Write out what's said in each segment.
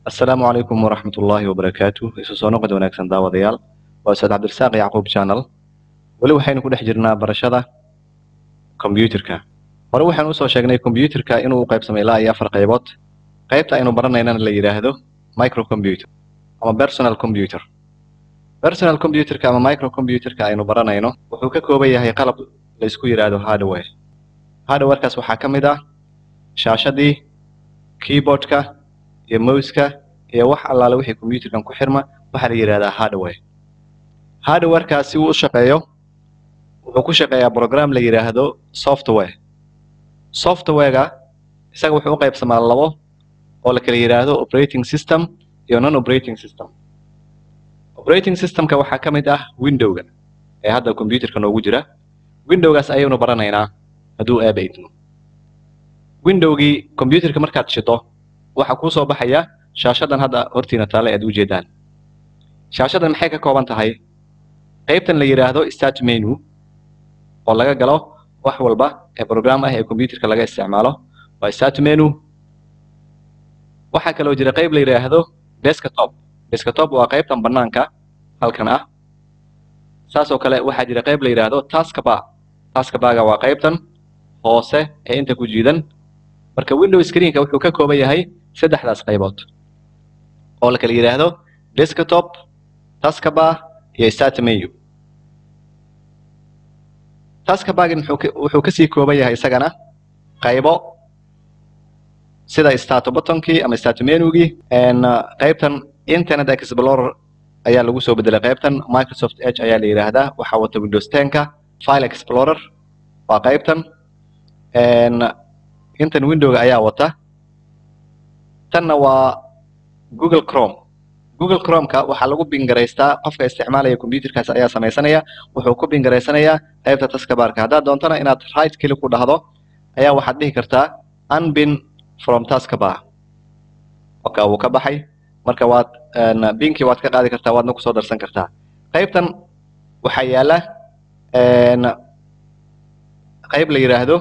asalaamu calaykum waraxmat ullaahi wabarakaatu isu soo noqod wanaagsan daawadayaal waa ustaad cabdirasaaq yacquub channel weli waxaynu ku dhex jirnaa barashada combyuterka hore waxaan usoo sheegnay combyuterka inuu u qaybsamay ilaa iyo afar qaybood qaybta aynu baranaynana la yidhaahdo microcomputer ama personal computer personal computerka ama microcomputerka aynu baranayno wuxuu ka kooban yahay qalab la isku yidhaahdo hardware hardwarekaas waxaa ka mid ah shaashadii keyboardka iyo mouska iyo wax allaale wixii computerkan ku xirma waxaa la yidhahdaa hardware hardwarekaas si uu u shaqeeyo wuxuu ku shaqeeyaa program la yidhaahdo software softwarega isaga wuxuu u qaybsamaa labo oo la kala yidhaahdo operating system iyo non operating system operating systemka waxaa ka mid ah windowga ee hadda computerka noogu jira windowgaas ayaynu baranaynaa hadduu aaba idmo windowgii computerka markaad shido waxaa kuu soo baxaya shaashadan hadda hortiina taale aad u jeedaan shaashadan maxay ka kooban tahay qaybtan la yidhaahdo start menu oo laga galo wax walba ee program ah ee computerka laga isticmaalo waa start menu waxaa kaloo jira qayb la yidhaahdo desktop desktop waa qaybtan banaanka halkan ah saasoo kale waxaa jira qayb la yidhaahdo taskbar taskbarga waa qaybtan hoose ee inta ku jiidan marka window screenka wuxuu ka kooban yahay saddexdaas qaybood oo la kala yidhaahdo desktop taskbar iyo start menu taskbargin wuxuu kasii kooban yahay isagana qaybo sida start buttonkii ama start menugii qaybtan internet explorer ayaa lagu soo bedelay qaybtan microsoft edge ayaa la yidhaahdaa waxaa wata windows tenka file explorer waa qaybtan intan windowga ayaa wata tanna waa google chrome google chromeka waxaa lagu bingaraystaa qofka isticmaalaya computerkaas ayaa samaysanaya wuxuu ku bingaraysanayaa qaybta taskabarka haddaad doontana inaad right keli ku dhahdo ayaa waxaad dhihi kartaa unbin from taskabar oka wuu ka baxay marka waad binkii waad ka qaadi kartaa waadna kusoo darsan kartaa qaybtan waxaa yaala qayb la yidhaahdo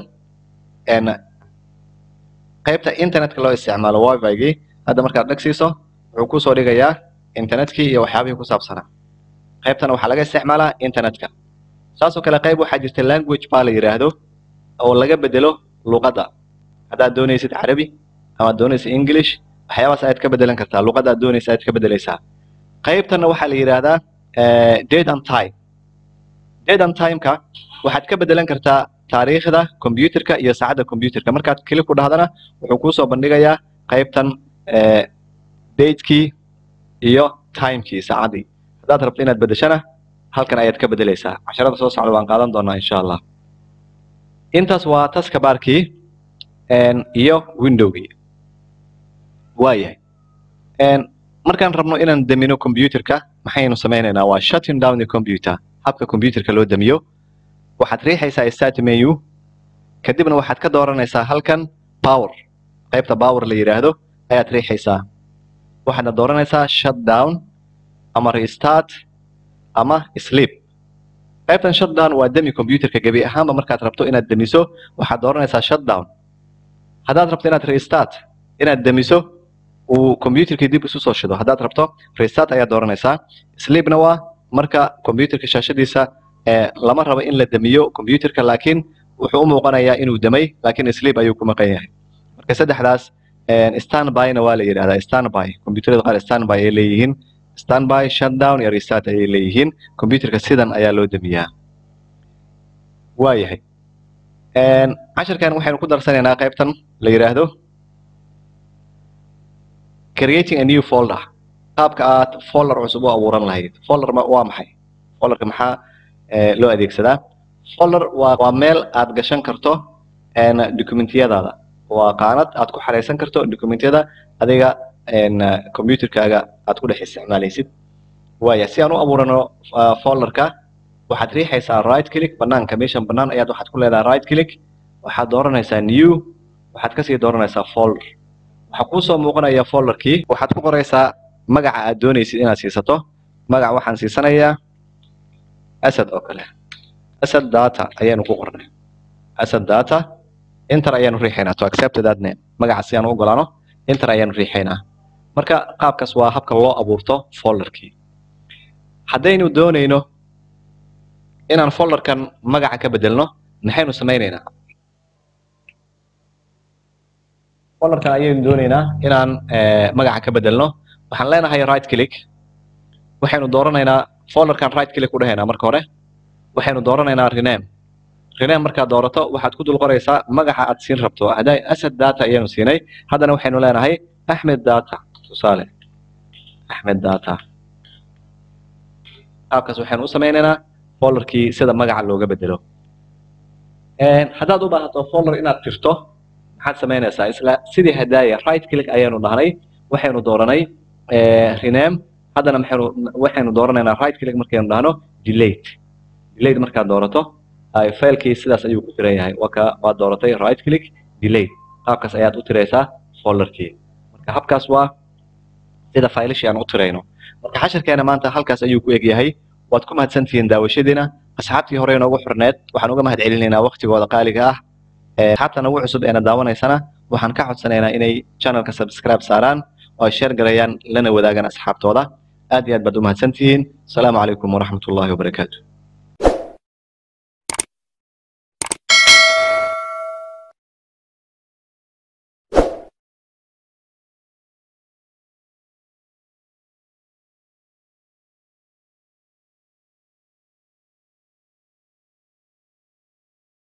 qaybta internetka loo isticmaalo wifigii hadda markaad dhegsiiso wuxuu kusoo dhigayaa internetkii iyo waxyaabihii ku saabsanaa qaybtana waxaa laga isticmaalaa internetka saasoo kale qayb waxaa jirta language baa la yidhaahdo oo laga bedelo luqadda haddaad doonaysid carabi amaad doonaysid english waxyaabaas ayaad ka bedelan kartaa luqadda aad doonaysa ayaad ka bedelaysaa qaybtanna waxaa la yidhaahdaa date and time date and timeka waxaad ka bedelan kartaa taariikhda computerka iyo saacadda computerka markaad keli ku dhahdana wuxuu kuusoo bandhigayaa qaybtan datekii iyo timekii saacaddii haddaad rabto inaad bedeshana halkan ayaad ka bedelaysaa casharada soo socda waan qaadan doonaa insha allah intaas waa taskabaarkii iyo windowgii waayahay markaan rabno inaan damino computerka maxaynu samaynaynaa waa shutting down the computer habka computerka loo damiyo waxaad riixaysaa start menu kadibna waxaad ka dooranaysaa halkan power qaybta power la yidhaahdo ayaad riixaysaa waxaadna dooranaysaa shut down ama restart ama sleep qaybtan shut down waa demi computerka gebi ahaanba markaad rabto inaad demiso waxaad dooranaysaa shut down haddaad rabto inaad restart inaad demiso uu computerkii dib isu soo shido haddaad rabto restart ayaad dooranaysaa sleepna waa marka computerka shaashadiisa lama rabo in la demiyo computerka laakiin wuxuu u muuqanayaa inuu demay laakiin sleep ayuu ku maqan yahay marka saddexdaas standbyna waa la yidhahdaa standby computerada qaar standby ay leeyihiin standby shutdown iyo restart ayay leeyihiin computerka sidan ayaa loo demiyaa waayahay casharkan waxaynu ku darsanaynaa qaybtan la yidhaahdo creating a new folder qaabka aad folder cusub u abuuran lahayd folder waa maxay folderka maxaa loo adeegsadaa folder waa waa meel aad gashan karto documentiyadaada waa qaanad aad ku xaraysan karto documentyada adiga computerkaaga aad ku dhex isticmaalaysid waaya si aan u abuurano folderka waxaad riixaysaa right click banaanka meeshan banaan ayaad waxaad ku leedahay right click waxaad dooranaysaa new waxaad kasii dooranaysaa folder waxaa kuusoo muuqanaya folderkii waxaad ku qoraysaa magaca aad doonaysid inaad siisato magaca waxaan siisanayaa asad oo kale asad data ayaanu ku qornay asad data inter ayaanu riixaynaa to accept that name magaca si aan u ogolaano inter ayaanu riixaynaa marka qaabkaas waa habka loo abuurto folderkii haddaynu doonayno inaan folderkan magaca ka bedelno maxaynu samaynaynaa folderkan ayaynu doonaynaa inaan magaca ka bedelno waxaan leenahay right click waxaynu dooranaynaa folderkan right click u dhahaynaa marka hore waxaynu dooranaynaa rename rename markaad doorato waxaad ku dul qoraysaa magaca aad siin rabto hadday asad data ayaynu siinay haddana waxaynu leenahay axmed data tusaale axmed data qaabkaas waxaynu u samaynaynaa folderkii sida magaca looga bedelo haddaad u baahato folder inaad tirto maxaad samaynaysaa isla sidii hadaaya right click ayaynu dhahnay waxaynu dooranay rename haddana maxaynu waxaynu dooranaynaa right click markaynu dhahno delate delate markaad doorato failkii sidaas ayuu ku tiran yahay waa ka waad dooratay right click delate qaabkaas ayaad u tiraysaa folderkii marka habkaas waa sida faylashii aan u tirayno marka xashirkeena maanta halkaas ayuu ku eg yahay waad ku mahadsantihiin daawashadiina asxaabtii hore inoogu xurneed waxaan uga mahad celinaynaa waktigooda qaaliga ah asxaabta nagu cusub eena daawanaysana waxaan ka codsanaynaa inay channelka subscribe saaraan oo ay share gareeyaan lana wadaagaan asxaabtooda aad iyo aad baad u mahadsantihiin asalaamu calaykum waraxmatullaahi wabarakaatu